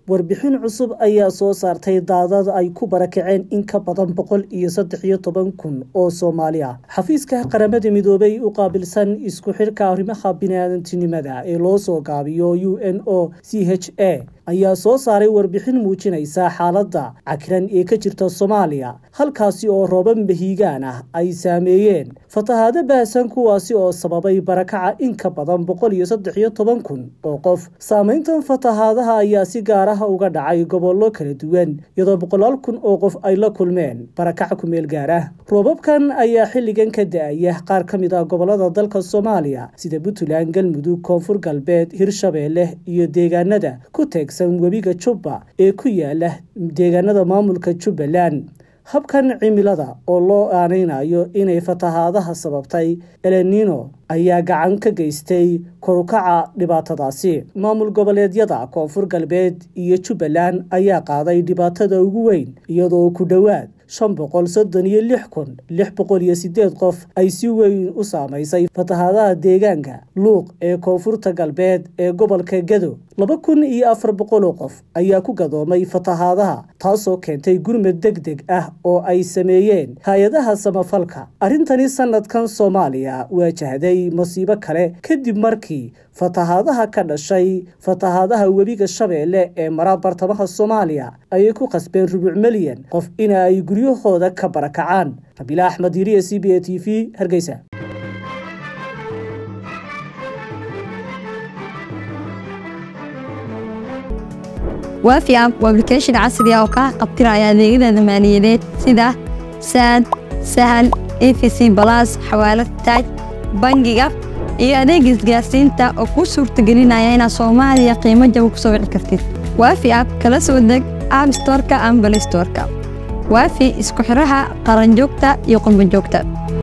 warbixin cusub ayaa soo saartay daadad ay ku barakaceen in ka badan boqol iyo saddex iyo toban kun oo soomaali ah xafiiska qaramada midoobay u qaabilsan isku xidhka arrimaha biniaadantinimada ee loo soo gaabiyo u n o c h a ayaa soo saaray warbixin muujinaysa xaaladda cakiran ee ka jirta soomaaliya halkaasi oo roobab mahiigaan ah ay saameeyeen fatahaado baahsan kuwaasi oo sababay barakaca in ka badan boqol iyo saddex iyo toban kun oo qof saameyntan fatahaadaha ayaa si gaar ah uga dhacay gobollo kala duwan iyadoo boqolaal kun oo qof ay la kulmeen barakac kumeel gaar ah roobabkan ayaa xilligan ka da-aya qaar ka mid ah gobolada dalka soomaaliya sida puntland galmudug koonfur galbeed hirshabeelle iyo deegaanada ku teegsan webiga jubba ee ku yaala deegaanada maamulka jubbaland habkan cimilada oo loo aaneynayo inay fatahaadaha sababtay elenino ayaa gacan ka geystay korukaca dhibaatadaasi maamul goboleedyada koonfur galbeed iyo jubbaland ayaa qaaday dhibaatada ugu weyn iyadoo ku dhowaad shan boqol soddon iyo lix kun lix boqol iyo sideed qof ay si weyn u saamaysay fatahaadaha deegaanka luuq ee koonfurta galbeed ee gobolka gado laba kun iyo afar boqoloo qof ayaa ku gadoomay fatahaadaha taasoo keentay gurmad deg deg ah oo ay sameeyeen hay-adaha samafalka arrintani sanadkan soomaaliya waajahday masiibo kale kadib markii fatahaadaha ka dhashay fatahaadaha webiga shabeelle ee mara bartamaha soomaaliya ayay ku qasbeen rubuc milyan qof ina ay guryahooda ka barakacaan rabiila axmed yiriya c b a t v hargeysa waafi app waa application casri ah oo kaa qabtiraya adeegyada maaliyadeed sida saad sahal efc balas xawaalad taaj bangiga iyo adeega isgaarsiinta oo kuu suurtagelinaya inaad soomaaliya qiimo jaba ku soo wici kartid waafi app kala soo deg app storka ama balay storka waafi isku xidhaha qaranjoogta iyo qurbanjoogta